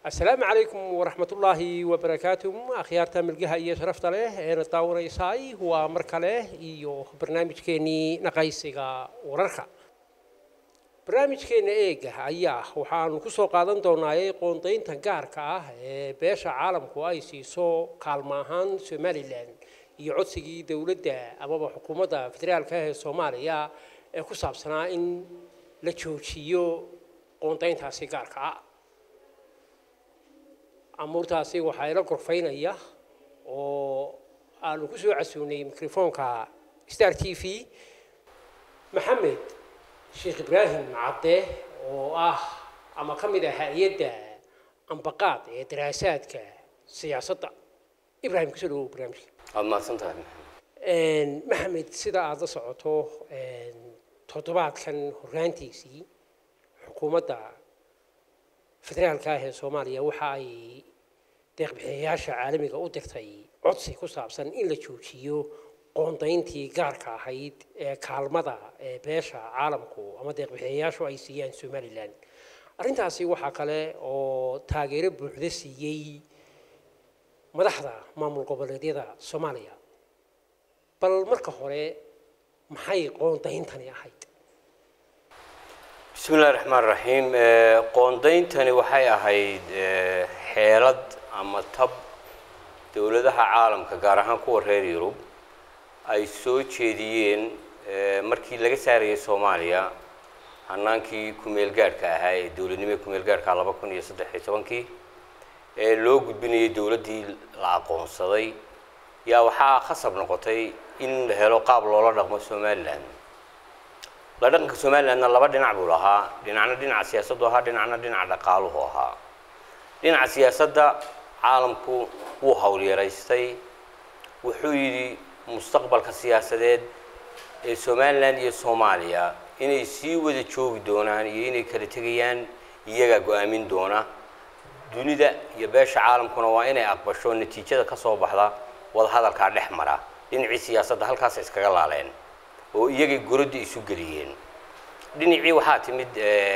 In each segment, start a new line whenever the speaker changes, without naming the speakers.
asalaamu calaykum waraxmatullaahi wabarakaatu akhyaarta milgaha iyo sharafta leh eena daawanaysaay waa mar kale iyo barnaamijkeennii naqaysiga wararka barnaamijkeenna eega ayaa waxaanu ku soo qaadan doonaayay qoondaynta gaarka ah ee beesha caalamku ay siiso kaalma ahaan somalilan iyo codsigii dowladda amaba xukuumadda federaalka ah ee soomaaliya ee ku saabsanaa in la joojiyo qoondayntaasi gaarka ah amuurtaasi waxaa ila gorfaynaya oo aanu ku soo casuunay mikrofoonka star t v maxamed sheekh ibraahim cadde oo ah ama ka mid ah hay-adda ambaqaad ee daraasaadka siyaasadda ibrahim kusoo dhawow barnaamijka
waad mahadsan tahay
maxamed sida aada la socoto toddobaadkan horraantiisii xukuumadda federaalka ah ee soomaaliya waxa ay deeqbixiyayaasha caalamiga u dirtay codsi ku saabsan in la joojiyo qoondayntii gaarka ahayd ee kaalmada ee beesha caalamku ama deeqbixiyayaashu ay siiyaan somalilan arrintaasi waxaa kale oo taageero buuxda siiyey madaxda maamul goboleedyada soomaaliya bal marka hore maxay qoondayntani ahayd
bismi illahi raxmaan raxiim qoondayntani waxay ahayd xeelad ama tab dowladaha caalamka gaar ahaan kuwa reer yurub ay soo jeediyeen markii laga saarayay soomaaliya hanaankii kumeel gaadhka ahaa ee dowladnimada kumeel gaadhka laba kun iyo saddex iyo tobankii ee loo gudbinayay dowladdii la aqoonsaday yaa waxaa khasab noqotay in la helo qaab loola dhaqmo somalilan la dhaqanka somalilandna laba dhinac buu lahaa dhinacna dhinaca siyaasaddu ahaa dhinacna dhinaca dhaqaaluhu ahaa dhinaca siyaasadda caalamku wuu howlyaraystay wuxuu yidhi mustaqbalka siyaasadeed ee somalilan iyo soomaaliya inay sii wada joogi doonaan iyo inay kala tegayaan iyagaa go-aamin doona dunida iyo beesha caalamkuna waa inay aqbasho natiijada ka soo baxda wadahadalkaa dhex mara dhinacii siyaasadda halkaas iskaga laaleen oo iyagay goradda isu geliyeen dhinacii waxaa timid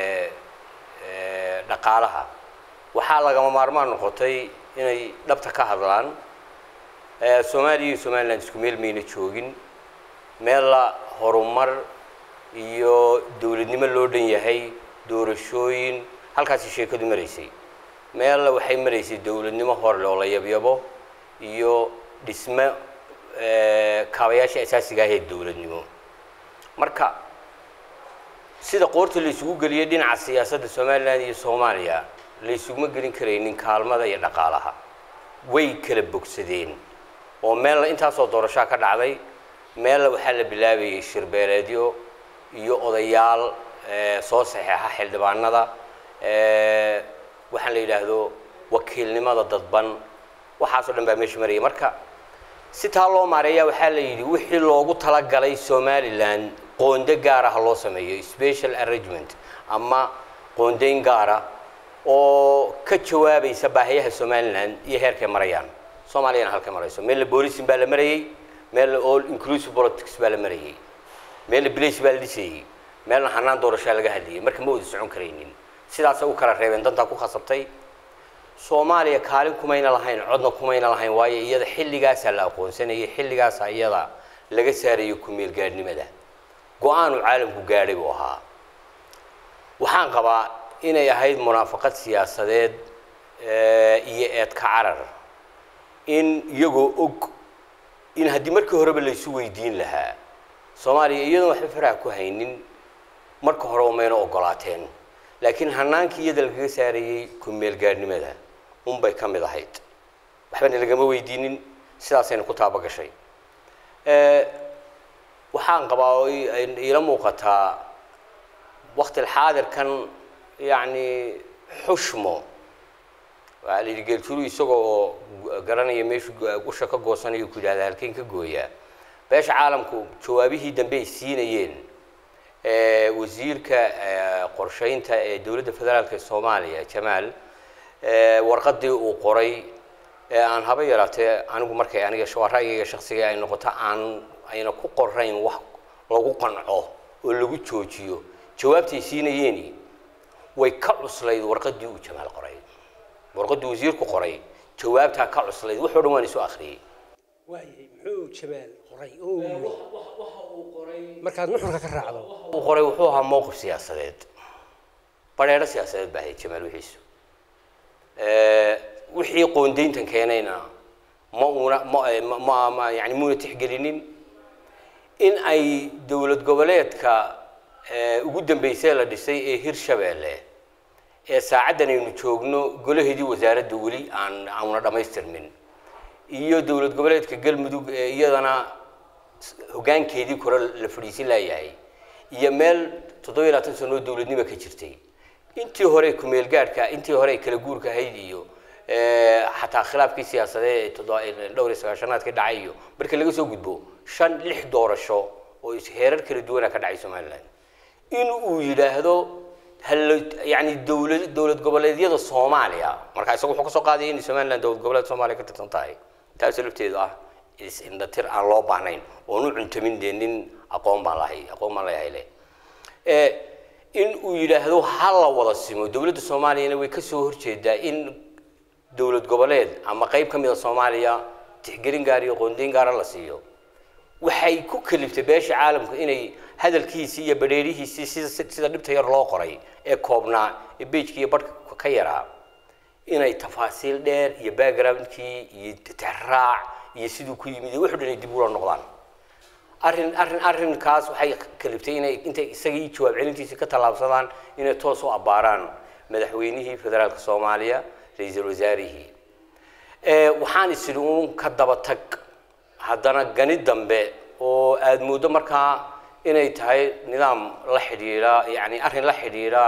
dhaqaalaha waxaa lagama maarmaan noqotay inay dhabta ka hadlaan soomaaliya iyo somaliland isku meel mayna joogin meella horumar iyo dowladnimo loo dhan yahay doorashooyin halkaasi sheekadu maraysay meella waxay maraysay dowladnimo horle oo la yabyabo iyo dhismo kaabayaasha asaasiga ah ee dowladnimo marka sida qoorta la isugu geliyay dhinaca siyaasadda somalilan iyo soomaaliya la isuguma gelin karaynin kaalmada iyo dhaqaalaha way kala bogsadeen oo meella intaasoo doorashaa ka dhacday meella waxaa la bilaabayay shirbeeleedyo iyo odayaal soo saxeexa xildhibaanada waxaan la yidhaahdo wakiilnimada dadban waxaasoo dhan baa meesha marayay marka si taa loo maareeya waxaa la yidhi wixii loogu talagalay somalilan qoonde gaara ha loo sameeyo special arrangement ama qoondeyn gaara oo ka jawaabaysa baahiyaha somalilan iyo heerkay marayaan soomaaliyana halkay marayso meella boolisin baa la marayey meella all inclusive politics baa la marayey meella blace baa la dhisayey meelna hanaan doorashaa laga hadlayay marka ma wada socon karaynin sidaasay u kala reebeen dantaa ku khasabtay soomaaliya kaalin kumayna lahayn codna kumayna lahayn waayo iyada xilligaasaa la aqoonsanayay xilligaasaa iyada laga saarayo kumeel gaadhnimada go-aanu caalamku gaadhay buu ahaa waxaan qabaa inay ahayd munaafaqad siyaasadeed iyo eedka carar in iyagoo og in haddii markii horeba laysu weydiin lahaa soomaaliya iyadoon waxba faraha ku haynin marka horeba mayna ogolaateen laakiin hanaankii iyada lagaga saarayey kumeel gaadhnimada unbay ka mid ahayd waxbana lagama weydiinin sidaasayna ku taaba gashay waxaan qabaa oo iila muuqataa wakti xaadirkan yacni xushmo waxaa la yidhi geeltulu isagoo oo garanaya meeshu usha ka goosanayo ku yidhahda halkeen ka gooyaa beesha caalamku jawaabihii dambe ay siinayeen wasiirka qorsheynta ee dowladda federaalk ee soomaaliya jamaal warqadii uu qoray ee aan haba yaraatee anigu markay aniga waa ra'yigayga shaksiga ay noqoto aan ayna ku qorayn wax lagu qanco oo lagu joojiyo jawaabtay siinayeeni way ka cuslayd warqadii uu jamaal qoray warqaddu wasiirku qoray jawaabtaa ka cuslayd wuxuu dhan waan isu akhriyey
waayay muxuu jamaal qoray oo uu yiri markaad nuxurka ka raacdo
uu qoray wuxuu ahaa mowqif siyaasadeed badheero siyaasadeed baa ahayd jamaal wixiisu wixii qoondayntan keenayna ma una ma ma ma yani muuna tixgelinin in ay dowlad goboleedka ugu dambeysay la dhisay ee hirshabeelle ee saacaddan aynu joogno golaheedii wasaaradda weli aan auna dhammaystirmin iyo dowlad goboleedka galmudug ee iyadana hoggaankeedii kore la fadhiisin laayahay iyo meel toddobiyo labaatan sanoo dowladnimo ka jirtay intii hore kumeel gaadhka intii hore kala guurka ahayd iyo xataa khilaafkii siyaasadeed ee dhowr iyo sagaashanaadkii dhacay iyo marka laga soo gudbo shan lix doorasho oo heerar kala duwana ka dhacay somaliland in uu yidhaahdo hal yani dowlad dowlad goboleedyada soomaaliya marka isagu wuxuu kasoo qaadaya in somaliland dowlad goboleed soomaaliya ka tirsan tahay taasoo lafteedu ah is-indhatir aan loo baahnayn oon u cuntamin dee nin aqoon baan lahay aqoon baan leeyahay le in uu yidhaahdo ha la wada simo dowladda soomaaliyana way kasoo horjeedaa in dowlad goboleed ama qayb ka mid a soomaaliya tixgelin gaar iyo qoondeyn gaara la siiyo waxay ku kaliftay beesha caalamku inay hadalkiisii iyo badheerihiisii sida sida dhibta yar loo qoray ee koobnaa ee beijkii iyo barhka ka yaraa inay tafaasiil dheer iyo backgroundkii iyo tixraac iyo siduu ku yimid iyo wuxuu dhan ay dib ula noqdaan arrin arrin arrinkaas waxay kaliftay inay intay isagii jawaab celintiisii ka tallaabsadaan inay toos u abbaaraan madaxweynihii federaalka soomaaliya ra-iisul wasaarihii waxaan isidhi uun ka daba tag haddana gani dambe oo aada mooddo markaa inay tahay nidaam la xidhiidha yani arrin la xidhiidha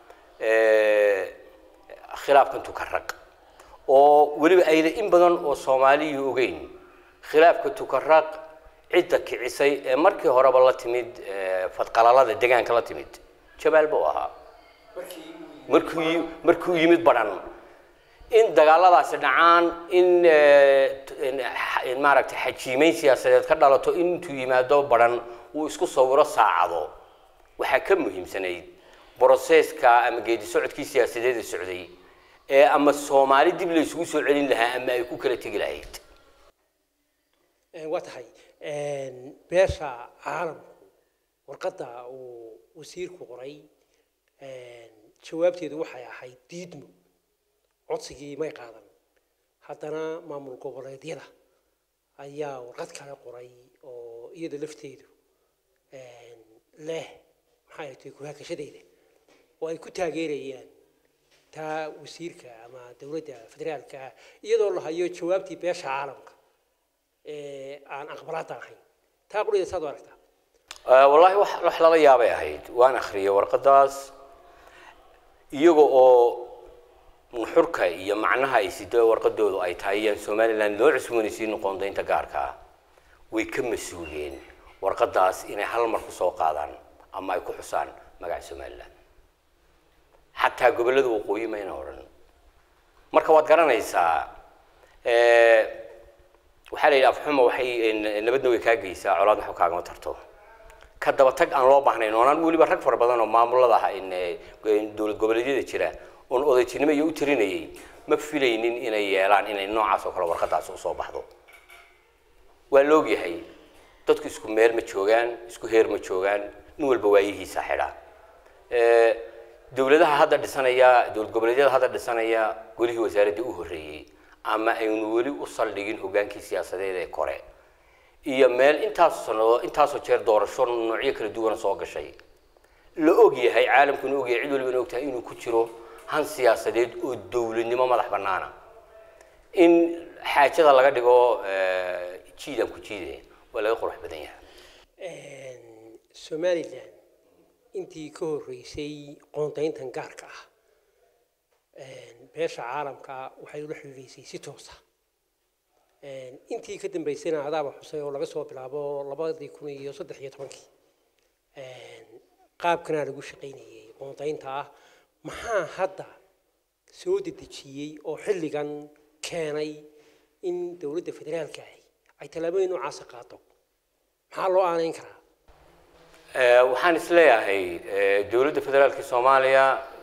khilaafkan tukaraq oo weliba ayna in badan oo soomaaliyu ogeyn khilaafka tukaraq cidda kicisay ee markii horeba la timid fadqalalada degaanka la timid jabaal buu ahaa markuu markuu yimid badhan in dagaaladaasi dhacaan in maaragtay xajiimeyn siyaasadeed ka dhalato intuu yimaado badhan uu isku sawiro saacado waxaa ka muhiimsanayd broseska ama geedi socodkii siyaasadeed ee socday ee ama soomaali dib la isugu soo celin lahaa ama ay ku kala tegi lahayd
waa tahay beesha caalamku warqadda uu wasiirku qoray jawaabteedu waxay ahayd diidmo codsigii may qaadan haddana maamul goboleedyada ayaa warqad kale qoray oo iyada lafteedu leh maxay tahay ku-haakashadeeda oo ay ku taageerayaan taa wasiirka ama dowladda federaalka ah iyadoo la hayo jawaabtii beesha caalamka ee aan aqbalaadda ahayn taa qurida saad u aragtaa
wallaahi wax wax lala yaabay ahayd waan akhriyay warqadaas iyaga oo nuxurka iyo macnaha ay sido warqadoodu ay tahay iyaan somaliland loo cusboonaysiin qoondaynta gaarka ah way ka mas-uuliyeen warqadaas inay hal mar ku soo qaadaan ama ay ku xusaan magaca somaliland xataa gobollada waqooyi mayna odhan marka waad garanaysaa waxaa la yidhi afxuma waxay nabadna way kaa geysaa colaadna waxba kaagama tarto ka daba tag aan loo baahnayn oonaan weliba rag fara badan oo maamulada ah dowlad goboleedyada jira oon odaytinimo iyo u tirinayay ma filaynin inay yeelaan inay noocaas oo kale warqadaas usoo baxdo waa la ogyahay dadku isku meel ma joogaan isku heer ma joogaan nin walba waayihiisa xidha dowladaha hadda dhisanaya dowlad goboleedyada hadda dhisanaya golihii wasaaraddii u horreeyey ama aynu weli u saldhigin hoggaankii siyaasadeed ee kore iyo meel intaasoo sannadood intaasoo jeer doorasho noocyo kala duwana soo gashay la og yahay caalamkuna og yahay cid waliba na og tahay inuu ku jiro han siyaasadeed oo dowladnimo madax bannaana in xaajada laga dhigo jiidan ku jiide waa laga qurux badan yahay
somalilan intii ka horreysay qoondayntan gaarka ah beesha caalamka waxay ula xidhiidhaysay si toosa intii ka dambeysayna adaaba xusay oo laga soo bilaabo labadii kun iyo saddex iyo tobankii qaabkanaa lagu shaqaynayay qoondaynta ah maxaa hadda soo dedejiyey oo xilligan keenay in dowladda federaalka ahi ay tallaabooyin noocaasa qaado maxaa loo aanayn karaa
waxaan isleeyahay dowladda federaalka soomaaliya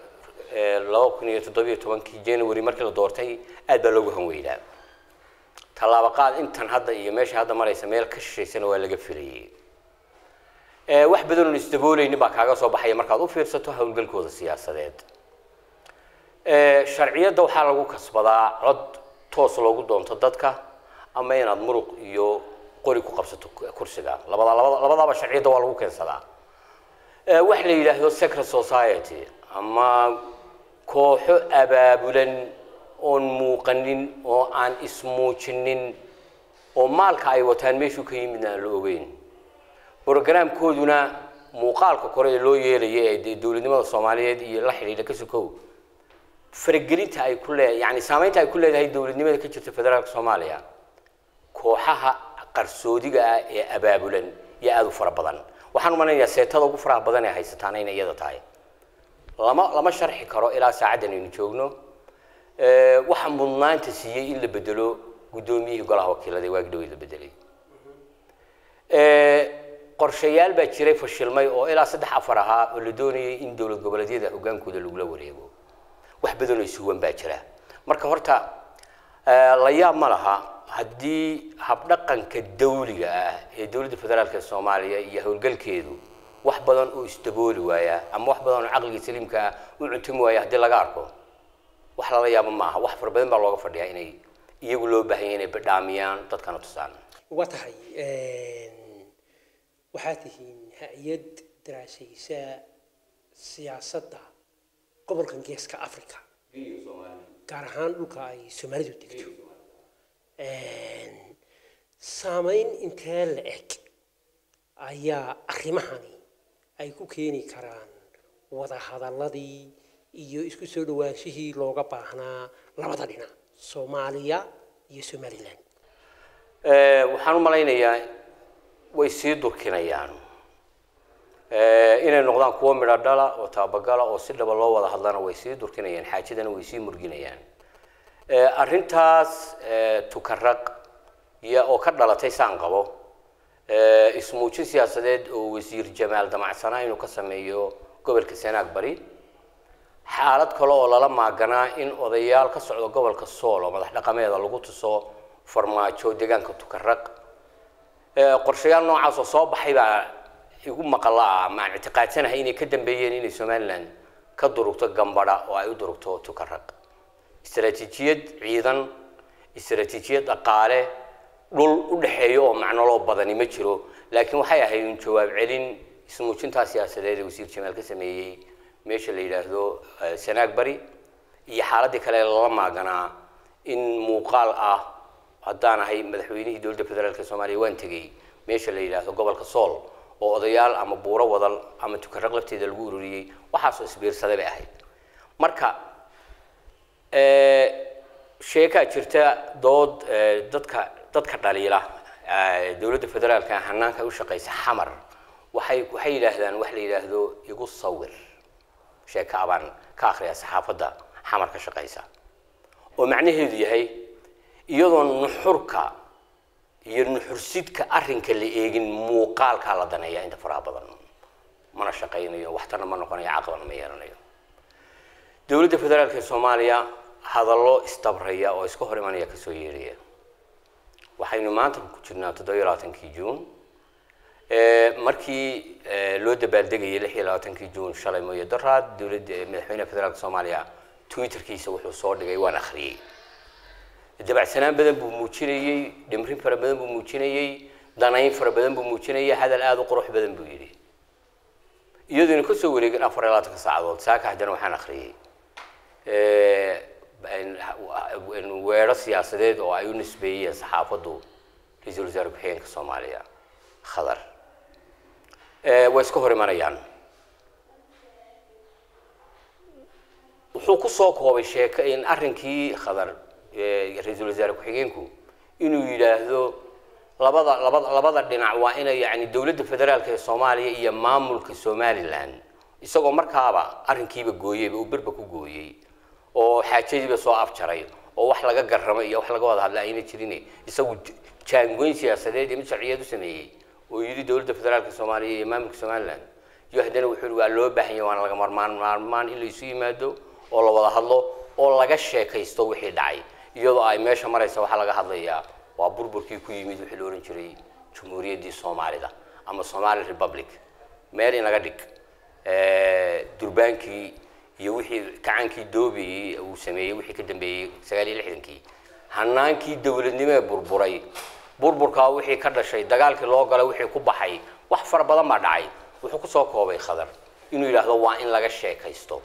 laba kun iyo toddobiyo tobankii january markii la doortay aad baa loogu hanweynaa tallaabo qaad intan hadda iyo meesha hadda maraysa meel ka shishaysana waa laga filayay wax badan oon isdaboolaynin baa kaaga soo baxaya markaad u fiirsato howlgalkooda siyaasadeed sharciyadda waxaa lagu kasbadaa cod toos loogu doonto dadka ama inaad muruq iyo qori ku qabsato kursiga labada labada labadaaba sharciyadda waa lagu keensadaa wax la yidhaahdo secret society ama kooxo abaabulan oon muuqanin oo aan ismuujinin oo maalka ay wataan meeshuu ka yimidna aan la ogeyn brogramkooduna muuqaalka kore ee loo yeelaya ee dee dowladnimada soomaaliyeed iyo la xidhiidha ka sokow faragelinta ay ku lee yani saameynta ay ku leedahay dowladnimada ka jirta federaalka soomaaliya kooxaha qarsoodiga ah ee abaabulan iyo aada u fara badan waxaan umanayaa seetada ugu faraha badan ee haysataana inay iyada tahay lama lama sharxi karo ilaa saacaddan aynu joogno waxa mudnaanta siiyey in la bedelo guddoomiyihii golaha wakiilada ee waagi dhaweyd la bedelay qorshayaal baa jiray fashilmay oo ilaa saddex afar ahaa oo la doonayay in dowlad goboleedyada hogaankooda lagula wareego wax badan oo isuwan baa jira marka horta la yaab ma laha haddii habdhaqanka dawliga ah ee dowladda federaalk ee soomaaliya iyo howlgalkeedu wax badan oo isdabooli waaya ama wax badan oo caqliga saliimka ah u cuntumi waaya haddii laga arko wax lala yaabo ma aha wax fara badan baa looga fadhiyaa inay iyagu loo baahanya inay badhaamiyaan dadkana tusaan
waa tahay waxaad tihiin hay-ad daraasaysa siyaasadda gobolkan geeska africa gaar ahaan dhulka ay soomaalidu degto saameyn intee la eg ayaa arrimahani ay ku keeni karaan wadahadaladii iyo isku soo dhawaanshihii looga baahnaa labada dhinac soomaaliya iyo somalilan
waxaan u malaynayaa way sii durkinayaan inay noqdaan kuwo midho dhala oo taabagala oo si dhaba loo wada hadlana way sii durkinayaan xaajadana way sii murginayaan arrintaas tukaraq iyo oo ka dhalatay saan qabo ismuujin siyaasadeed oo wasiir jamaal damacsanaa inuu ka sameeyo gobolka sanaag bari xaalad kale oo lala maaganaa in odayaal ka socda gobolka sool oo madax dhaqameeda lagu tuso farmaajo deegaanka tukaraq qorshayaal noocaas oo soo baxay baa igu maqala ah ama aan ictiqaadsanahay inay ka dambeeyeen inay somaliland ka durugto gambadha oo ay u durugto tukaraq istaraatiijiyad ciidan istaraatiijiyad dhaqaale dhul u dhexeeya oo macnoloo badani ma jiro laakiin waxay ahayd un jawaab celin ismuujintaa siyaasadeed ee wasiir jamaal ka sameeyey meesha la yidhaahdo sanaag bari iyo xaaladii kale lala maaganaa in muuqaal ah haddaan ahay madaxweynihii dowladda federaalk soomaaliya waan tegey meesha la yidhaahdo gobolka sool oo odayaal ama buuro wadal ama tukaraq lafteeda lagu ururiyey waxaasoo isbiirsaday bay ahayd marka sheekaa jirta dood dadka dadka dhaliila dowladda federaalka hanaanka u shaqaysa xamar waxay waxay yidhaahdaan wax la yidhaahdo igu sawir sheeka abaan ka akhriya saxaafadda xamar ka shaqaysa oo macnaheedu yahay iyadoo nuxurka iyo nuxursidka arrinka la eegin muuqaalkaa la daneeya inta faraha badan mana shaqaynayo waxtarna ma noqonayo caqlana ma yeelanayo dowladda federaalk ee soomaaliya hadallo isdabraya oo iska hor imanaya kasoo yeedhaya waxaynu maanta ku jirnaa toddobiyo labaatankii juun markii loo dabaaldegayay lix iyo labaatankii juun shalay mooye daraad dowladda madaxweynaha federaalka soomaaliya twitterkiisa wuxuu soo dhigay waan akhriyey dabacsanaan badan buu muujinayey dhimrin fara badan buu muujinayey danayn fara badan buu muujinayay hadal aada u qurux badan buu yidhi iyadoona ka soo wareegin afar iyo labaatanka saacadood saaka haddana waxaan akhriyey weero siyaasadeed oo ay u nisbeeyeen saxaafaddu ra-iisul wasaare ku-xigeenka soomaaliya khadar way iska hor imanayaan wuxuu ku soo koobay sheeko in arrinkii khadar ra-iisul wasaare ku-xigeenku inuu yidhaahdo labada labada labada dhinac waa inay yani dowladda federaalka ee soomaaliya iyo maamulka somaliland isagoo markaaba arrinkiiba gooyeyba uu berba ku gooyey oo xaajadiiba soo afjaray oo wax laga garramay iyo wax laga wada hadla ayna jirin isagu jaangoyn siyaasadeed iyo mid sharciyeed u sameeyey oo yidhi dowladda federaalka soomaaliya iyo maamulka somaliland iyo haddana wuxuu waa loo baahan yahay waana laga marmaan maarmaan in laysu yimaado oo la wada hadlo oo laga sheekaysto wixii dhacay iyadoo ay meesha maraysa waxaa laga hadlayaa waa burburkii ku yimid wixii la ohan jiray jumhuuriyaddii soomaalida ama somali republic meel inaga dhig durbaankii iyo wixii kacankii doobiyey uu sameeyey wixii ka dambeeyey sagaal iyo lixdankii hanaankii dowladnimo ee burburay burburkaa wixii ka dhashay dagaalkii loo galay wixii ku baxay wax fara badan baa dhacay wuxuu kusoo koobay khadar inuu yidhaahdo waa in laga sheekaysto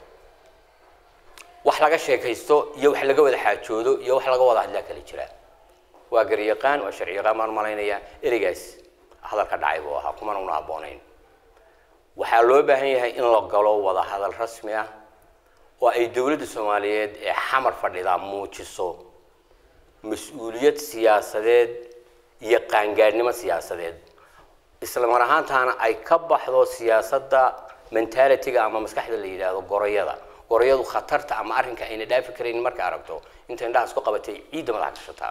wax laga sheekaysto iyo wax laga wada xaajoodo iyo wax laga wada hadlaa kala jira waa garyaqaan waa sharciyaqaan baan malaynayaa ereygaas hadalka dhacay buu ahaa kumana una habboonayn waxaa loo baahan yahay in la galo wada hadal rasmi ah oo ay dowladda soomaaliyeed ee xamar fadhidaa muujiso mas-uuliyad siyaasadeed iyo qaangaadhnimo siyaasadeed isla mar ahaantaana ay ka baxdo siyaasadda mentalitiga ama maskaxda la yidhaahdo goroyada goroyadu khatarta ama arrinka ayna dhaafi karayn marka aragto inta indhahaas ku qabatay ciidda madaxa gashataa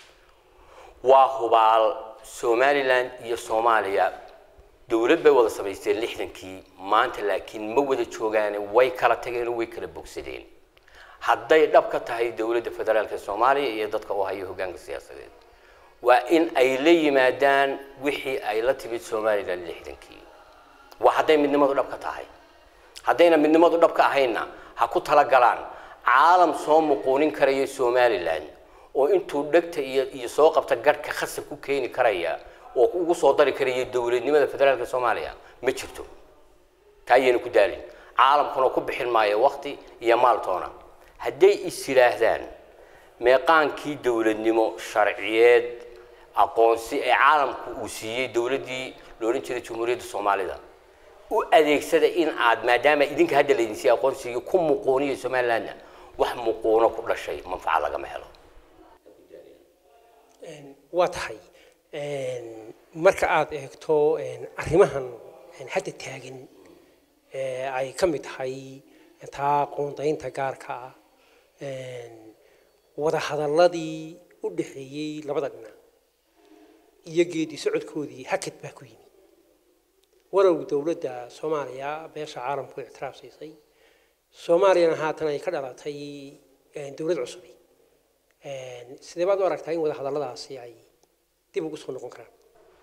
waa hubaal somaliland iyo soomaaliya dowlad bay wada samaysteen lixdankii maanta laakiin ma wada joogaane way kala tageen oo way kala bogsadeen hadday dhab ka tahay dowladda federaalka soomaaliya iyo dadka u haya hoggaanka siyaasadeed waa in ay la yimaadaan wixii ay la timid somaliland lixdankii waa hadday midnimadu dhab ka tahay haddayna midnimadu dhab ka ahaynna ha ku talagalaan caalam soo muquunin karaya somaliland oo intuu dhegta iyo iyo soo qabta garhka khasab ku keeni karaya oo ugu soo dari karaya dowladnimada federaalka soomaaliya ma jirto taa ayayna ku daalin caalamkuna ku bixin maayo wakti iyo maaltoona hadday is yidhaahdaan meeqaankii dowladnimo sharciyeed aqoonsi ee caalamku uu siiyey dowladdii la odhan jiray jamhuuriyadda soomaalida u adeegsada in aad maadaama idinka hadda laydin siiyey aqoonsigii ku muquuniyo somalilandna wax muquuno ku dhashay manfaca lagama helo
waa tahay marka aad eegto arrimahan hadda taagan ee ay ka mid tahay taa qoondaynta gaarka ah wada hadalladii u dhexeeyey labada dhinac iyo geedi socodkoodii hakad baa ku yimi walow dowladda soomaaliya beesha caalamku ictiraaf siisay soomaaliyana haatan ay ka dhalatay dowlad cusubi sidee baad u aragtaa in wada hadalladaasi ay dib ugu soo noqon karaan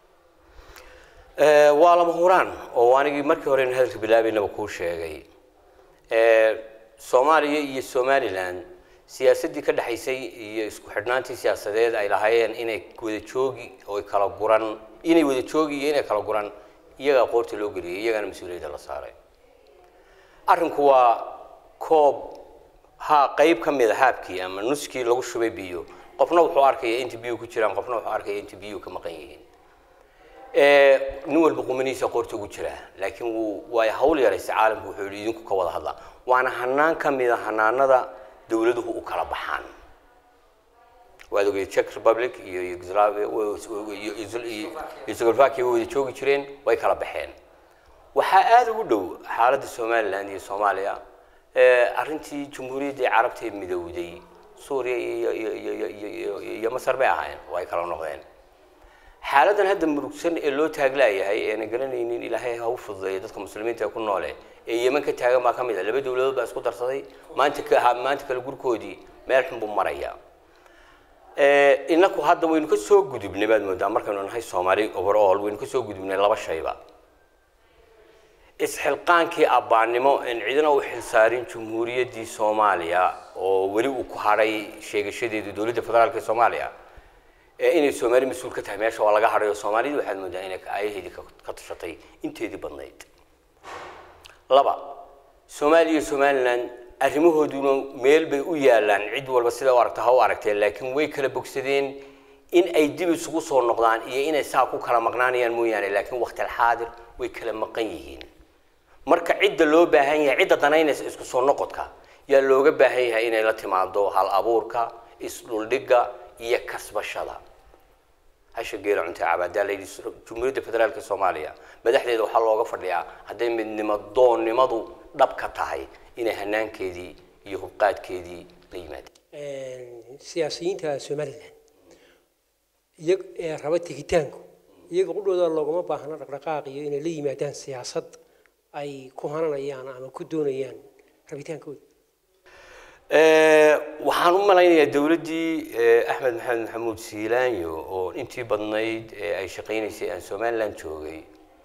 waa lama huraan oo anigii markii hore in hadalka bilaabaynaba kuu sheegay soomaaliya iyo somaliland siyaasaddii ka dhexaysay iyo isku xidhnaantii siyaasadeed ay lahaayeen inay wada joogi oo kala guran inay wada joogi iyo inay kala guran iyagaa qoorta loo geliyay iyagaana mas-uuliyadda la saaray arrinku waa koob ha qayb ka mid a haabkii ama nuskii lagu shubay biyo qofna wuxuu arkaya inta biyo ku jiraan qofna wuxuu arkaya inta biyo ka maqan yihiin nin walba qumanihiisa qoorta ugu jiraa laakiin wuu waa hawl yaraysa caalamku wuxuu yihi idinku ka wada hadla waana hanaan ka mid a hanaanada dowladuhu u kala baxaan waad ogey czech republic iyo yugoslavia way wada joogi jireen way kala baxeen waxaa aada ugu dhow xaaladda somaliland iyo soomaaliya arrintii jamhuuriyaddii carabta ee midowday suuriya iyo masar bay ahaayeen oo ay kala noqdeen xaaladan hadda murugsan ee loo taaglaayahay eena garanaynin ilaahay ha u fududeeya dadka muslimiinta ee ku noole ee yeman ka taagan baa ka mid a laba dowladood baa isku darsaday maanta ka maanta kale gurkoodii meel xun buu maraya inaku hadda waynu ka soo gudubnay baad moodaa markaynu nahay soomaali overall waynu ka soo gudubnay laba shayba isxilqaankii abbaannimo en cidina u xilsaarin jamhuuriyaddii soomaaliya oo weli uu ku hadhay sheegashadeedu dowladda federaalka ee soomaaliya ee inay soomaali mas-uul ka tahay meesha waa laga hadhay oo soomaalida waxaad moodaa inay aayaheedii ka tashatay inteedii badnayd laba soomaaliya iyo somaliland arrimahooduna meel bay u yaalaan cid walba sida u aragta ha u aragteen laakiin way kala bogsadeen in ay dib isugu soo noqdaan iyo inay saa ku kala maqnaanayaan mooyaane laakiin waqtilxaadir way kala maqan yihiin marka cidda loo baahan yahay cidda danaynaysa isku soo noqodka yaa looga baahan yahay inay la timaado hal abuurka isdhuldhigga iyo kasbashada hasha geela cuntay cabaadaa layidhi jumhuuriyadda federaalka soomaaliya madaxdeeda waxaa looga fadhiyaa hadday midnimo doonnimadu dhab ka tahay inay hanaankeedii iyo hubqaadkeedii la yimaadeen
siyaasiyiinta somaliland iyag ee raba tegitaanku iyaga qudhooda loogama baahna dhaqdhaqaaq iyo inay la yimaadaan siyaasad ay ku hananayaan ama ku doonayaan rabitaankooda
waxaan u malaynayaa dowladdii axmed maxamed maxamuud siilaanyo oo intii badnayd ee ay shaqaynaysay aan somaliland joogay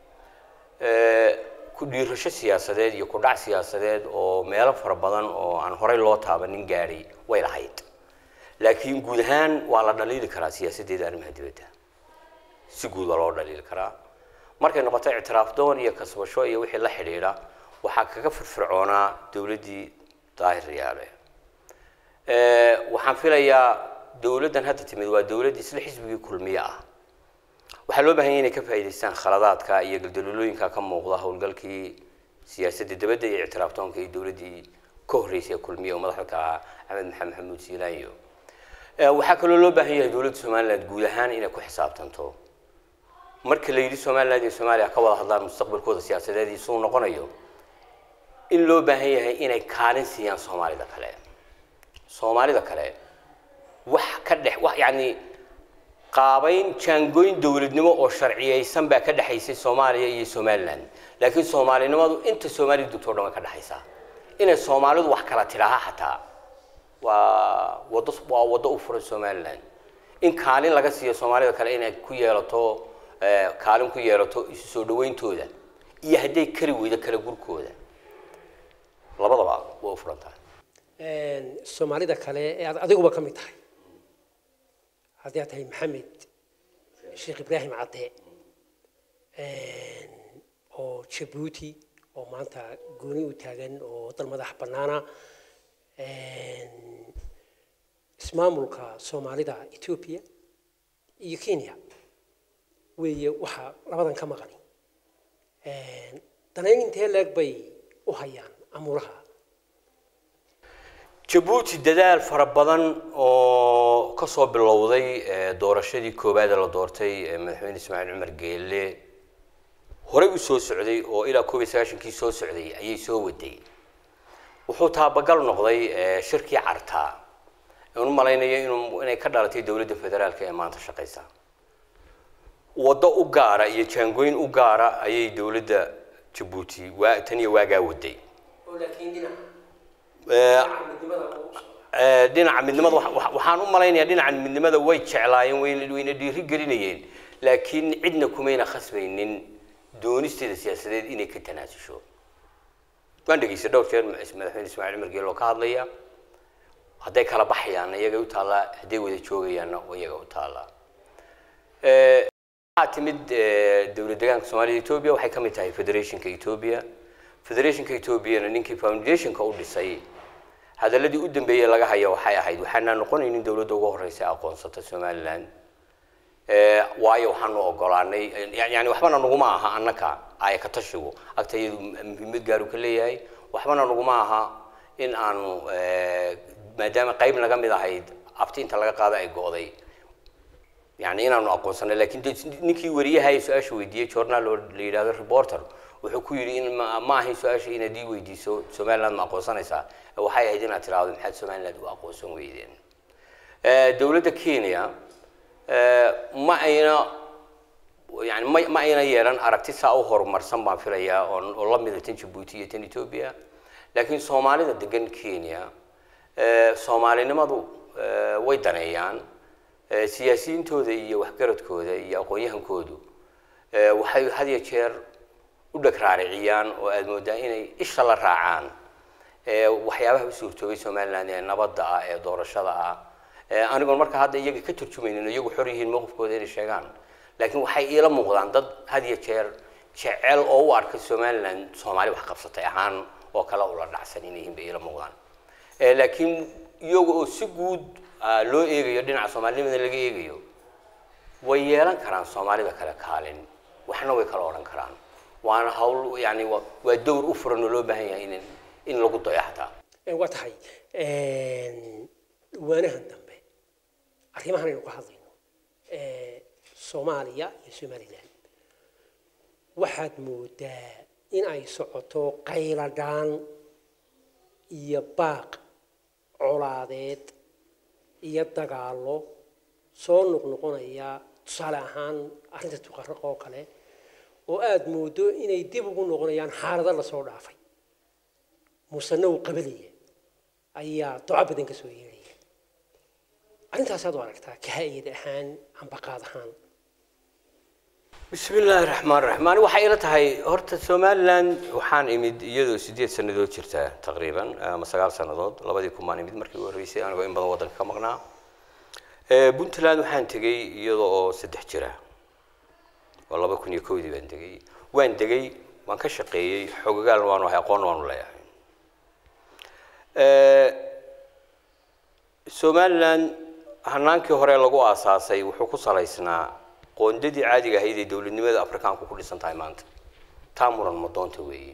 ku dhiirasho siyaasadeed iyo ku dhac siyaasadeed oo meelo fara badan oo aan horey loo taabanin gaadhay way lahayd laakiin guud ahaan waa la dhaliili karaa siyaasaddeeda arrimaha dibadda si guud waa loo dhaliili karaa markay noqoto ictiraaf doon iyo kasbasho iyo wixii la xidhiidha waxaa kaga firfircoonaa dowladdii daahir riyaale waxaan filayaa dowladdan hadda timid waa dowladd isla xisbigii kulmiye ah waxaa loo bahan yahay inay ka faa'iidaystaan khaladaadka iyo galdalolooyinka ka muuqda howlgalkii siyaasadda dibadda iyo ictiraaftoonka iyo dowladdii ka horreysay ee kulmiye oo madaxda ka ahaa axmed maxamed maxamuud siilaanyo waxaa kaloo loo baahan yahay dowladda somaliland guud ahaan inay ku xisaabtanto marka la yidhi somaliland iyo soomaaliya ka wada hadlaan mustaqbalkooda siyaasadeed iyo suu noqonayo in loo baahan yahay inay kaalin siiyaan soomaalida kale soomaalida kale wax ka dhex wax yacni qaabayn jaangooyn dowladnimo oo sharciyeysan baa ka dhexaysay soomaaliya iyo somaliland laakiin soomaalinimadu inta soomaalida dugto o dhan way ka dhexaysaa inay soomaalidu wax kala tidhaaha xataa waa wado waa waddo u furan somaliland in kaalin laga siiyo soomaalida kale inay ku yeelato kaalin ku yeelato isu soo dhawayntooda iyo hadday kari weydo kala gurkooda labadaba waa u furan tahay
soomaalida kale ee aad adiguba ka mid tahay haddii aad tahay maxamed sheekh ibraahim cadde oo jabuuti oo maanta gooni u taagan oo dal madax bannaana ismaamulka soomaalida etoobiya iyo kenya weeye waxaa labadan ka maqani danayn intee leeg bay u hayaan amuuraha
jabuuti dadaal fara badan oo ka soo bilowday doorashadii koowaad ee la doortay madaxweyne ismaaciil cumar geelle horey u soo socday oo ilaa koob iyo sagaashankii soo socday ayay soo waday wuxuu taabagal noqday shirkii cartaa aan u malaynayo inuu inay ka dhalatay dowladda federaalka ee maanta shaqaysa waddo u gaara iyo jaangooyn u gaara ayay dowladda jabuuti waa tan iyo waagaa waday dhinaca midnimada waxaan u malaynayaa dhinaca midnimada way jeclaayeen wayna dhiiri gelinayeen laakiin cidna kumayna khasbaynin doonisteeda siyaasadeed inay ka tanaasusho waan dhegeystay dhowr jeer madaxweyne ismaaciil cumar geelo ka hadlaya hadday kala baxayaanna iyagay u taallaa hadday wada joogayaanna iyaga u taallaa waxaa timid dowlad deegaanka soomaalida etoobiya waxay ka mid tahay federationka etoobiya federationka etoobiyana ninkii foundationka u dhisay hadaladii u dambeeyey laga haya waxay ahayd waxaanaa noqonaynin dowladda ugu horeysa aqoonsata somaliland waayo waxaanu ogolaanay yani waxbana naguma aha annaka aya ka tashigu agta iyadu muhiimad gaaru ka leeyahay waxbana naguma aha in aanu maadaama qayb naga mid ahayd abtiinta laga qaada ay go'day yani inaanu aqoonsanay lakin ninkii wariyaha ee su-aasha weydiiyey journal oo la yidhahdo reporter wuxuu ku yidhi in ma ahayn su-aasha inaad ii weydiiso somaliland ma aqoonsanaysaa waxay ahayd inaad tiraahdo maxaad somaliland u aqoonsan weydeen dowladda kenya ma ayna yani ma ma ayna yeelan aragti saa u horumarsan baan filayaa oo oo la mida tan jabuuti iyo tan etoobiya laakiin soomaalida degan kenya soomaalinimadu way daneeyaan siyaasiyiintooda iyo waxgaradkooda iyo aqoon-yahankoodu waxay had iyo jeer u dheg raariciyaan oo aada moodaa inay isha la raacaan waxyaabaha u suurtoobay somaliland ee nabadda ah ee doorashada ah anigoon marka hadda iyaga ka turjumaynin iyagu xor yihiin mowqifkooda inay sheegaan laakiin waxay iila muuqdaan dad had iyo jeer jecel oo u arka somaliland soomaali wax qabsatay ahaan oo kale ula dhacsan inay yihiin bay iila muuqdaan laakiin iyaga oo si guud loo eegayo dhinaca soomaalinimada laga eegayo way yeelan karaan soomaalida kale kaalin waxna way kala odhan karaan waana hawl yani waa dowr u furan oo loo baahan yahay in in lagu dayo xataa
waa tahay waanahan dambe arrimahan aynu ka hadlayno soomaaliya iyo somaliland waxaad moodaa in ay socoto qayladhaan iyo baaq colaadeed iyo dagaallo soo noqnoqonaya tusaale ahaan arrinta tuqaraq oo kale oo aada moodo inay dib ugu noqonayaan xaalado lasoo dhaafay musena uu qabalaya ayaa duco badan ka soo yeedhaya arrintaasaad u aragtaa kaha-iyad ahaan ambaqaad ahaan
bismi illaahi raxmaan raxiim ani waxay ila tahay horta somalilan waxaan imid iyadoo sideed sannadood jirta taqriiban ama sagaal sannadood labadii kumaan imid markii u horreysay anigoo in badan waddanka ka maqnaa puntland waxaan tegey iyada oo saddex jira oo laba kun iyo kowdii baan tegey waan degay waan ka shaqeeyey xogagaal waanu ahay aqoon waanu leeyahay somalilan hanaankii hore lagu aasaasay wuxuu ku salaysnaa qoondadii caadiga ahayd ee dowladnimada afrikaanku ku dhisan tahay maanta taa muran madoonta weeye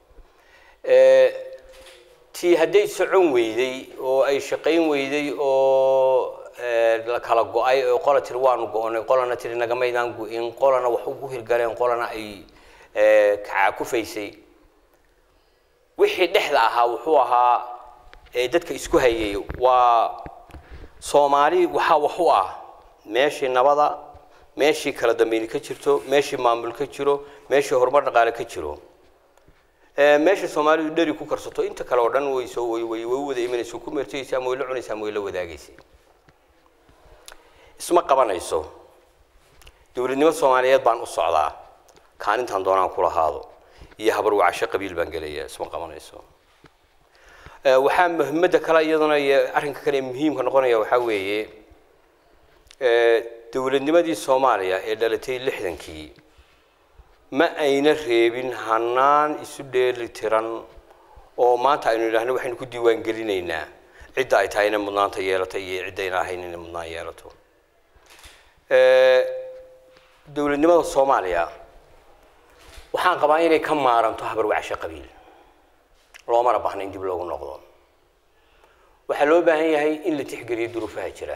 tii hadday socon weyday oo ay shaqayn weyday oo la kala go-ay oo qola tiri waanu go-onay qolana tiri nagamaydaan go-in qolana wax ugu hirgaleen qolana ay kacakufaysay wixii dhexda ahaa wuxuu ahaa dadka isku hayay waa soomaali waxaa wax u ah meeshii nabada meeshii kala dambeyni ka jirto meeshii maamul ka jiro meeshii horumar dhaqaale ka jiro meesha soomaalidu dheri ku karsato inta kale oo dhan way soo way way way wada imanaysa ku meertaysa ama way la cunaysa ama way la wadaagaysa isma qabanayso dowladnimo soomaaliyeed baan u socdaa kaanintan doonaan ku lahaado iyo habar wacasho qabiil baan gelaya isma qabanayso waxaa muhimadda kale iyaduna iyo arrinka kale ee muhiimka noqonaya waxaa weeye dowladnimadii soomaaliya ee dhalatay lixdankii ma ayna reebin hanaan isu dheeli tiran oo maanta aynu idhaahno waxaynu ku diiwaan gelinaynaa cidda ay tahay inay mudnaanta yeelato iyo ciddayna ahayn inay mudnaan yeelato dowladnimada soomaaliya waxaan qabaa inay ka maaranto habar wacasho qabiil loomana baahna in dib loogu noqdo waxaa loo baahan yahay in la tixgeliyo duruufaha jira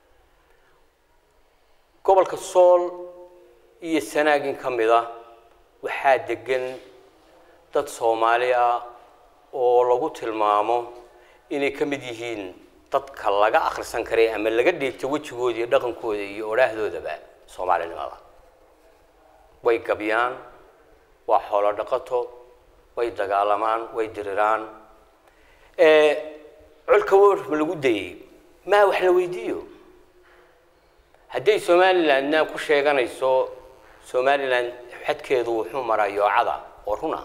gobolka sool iyo sanaagin ka mid ah waxaa degan dad soomaali ah oo lagu tilmaamo inay ka mid yihiin dadka laga akhrisan karay ama laga dheegto wejigooda iyo dhaqankooda iyo odhaahdoodaba soomaalinimada way gabyaan waa xoolo dhaqato way dagaalamaan way diriraan colka war ma lagu dayey maa wax la weydiiyo hadday somalilandna ku sheeganayso somaliland xadkeedu wuxuu maraa yoocada oo runa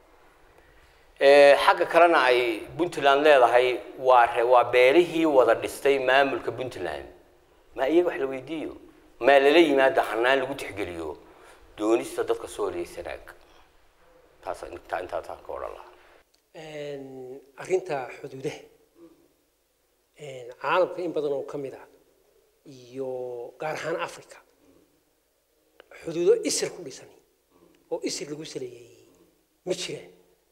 xagga kalena ay puntland leedahay waa waa beelihii wada dhistay maamulka puntland maa iyaga wax la weydiiyo maa lala yimaada hanaan lagu tixgeliyo doonista dadka sooliya sanaag taas intaa intaa taan ka odhan lahaa
arrinta xuduudaha caalamka in badan oo ka mid ah iyo gaar ahaan africa xuduudo isir ku dhisan oo isir lagu saleeyey ma jiraan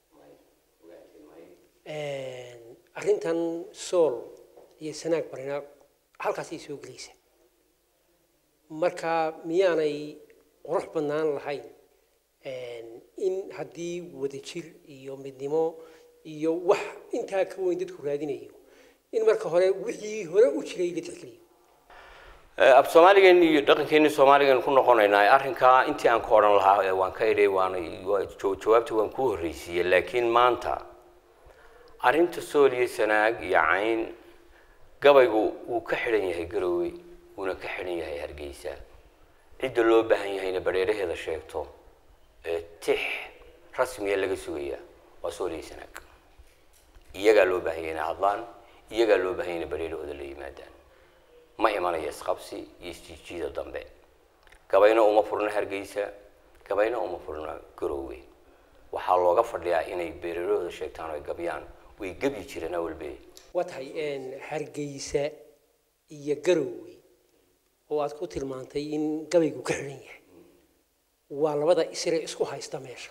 arrintan sool iyo sanaag barina halkaasay soo gelaysa marka miyaanay qurux badnaan lahayn in haddii wadajir iyo midnimo iyo wax intaa ka weyn dadku raadinayo in marka hore wixii hore u jiray la tixgeliyo
af soomaaligan iyo dhaqankeeni soomaaligan ku noqonaynaa arrinkaa intii aan ka odhan lahaa waan ka idhay waana jawaabta waan ku horreysiiyey laakiin maanta arrinta sooliya sanaag iyo cayn gabaygu wuu ka xidhan yahay garoowe wuuna ka xidhan yahay hargeysa cidda loo baahan yahayna badheeraheeda sheegto ee tix rasmiya laga sugaya waa sooliya sanaag iyagaa loo baahan yahay inay hadlaan iyagaa loo baahan yahay inay badheerahooda la yimaadaan ma imanaya isqabsi iyo isjiijiida dambe gabayna uma furna hargeysa gabayna uma furna garoowe waxaa looga fadhiyaa inay beerarahooda sheegtaan oo ay gabyaan way gebyi jireen awalbe
waa tahay hargeysa iyo garoowe oo aad ku tilmaantay in gabaygu ka xidhan yahay waa labada isre isku haysta meesha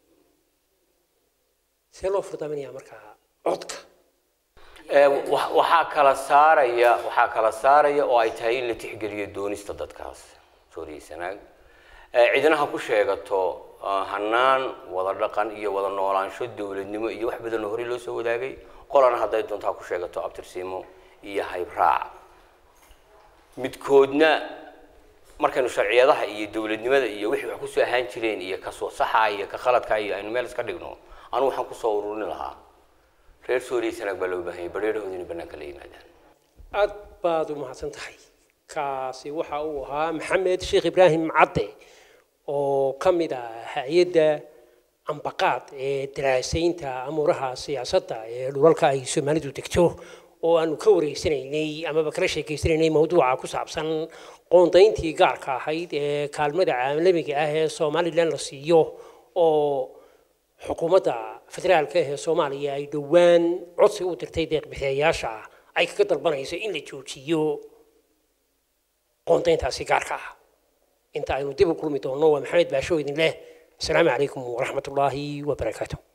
see loo furdaaminayaa markaa codka
waxaa kala saaraya waxaa kala saaraya oo ay tahay in la tixgeliyo doonista dadkaas sooriya sanaag cidna ha ku sheegato hanaan wada dhaqan iyo wada noolaansho dowladnimo iyo wax badan oo horey loo soo wadaagay qolana hadday doonto ha ku sheegato abtirsiimo iyo haybraac midkoodna markaynu sharciyadaha iyo dowladnimada iyo wixii wax kusoo ahaan jireen iyo kasoo saxa iyo ka khaladka iyo aynu meel iska dhigno anu waxaan kusoo ururin lahaa reer suuriya sanaag baa loo baahan yahay badheerahooda inay bannaanka la yimaadaan
aad baad u mahadsan tahay kaasi waxa uu ahaa maxamed sheekh ibraahim cadde oo ka mid ah hay-adda ambaqaad ee daraasaynta amuuraha siyaasadda ee dhulalka ay soomaalidu degto oo aanu ka wareysanaynay amaba kala sheekeysanaynay mawduuca ku saabsan qoondayntii gaarka ahayd ee kaalmada caalamiga ah ee somalilan la siiyo oo xukuumadda federaalka ee soomaaliya ay dhowaan codsi u dirtay deeqbixiyayaasha ay kaga dalbanayso in la joojiyo qoondayntaasi gaarka ah inta aynu dib u kulmi doonno waa maxamed baasho idin leh asalaamu calaykum waraxmat ullaahi wabarakaatu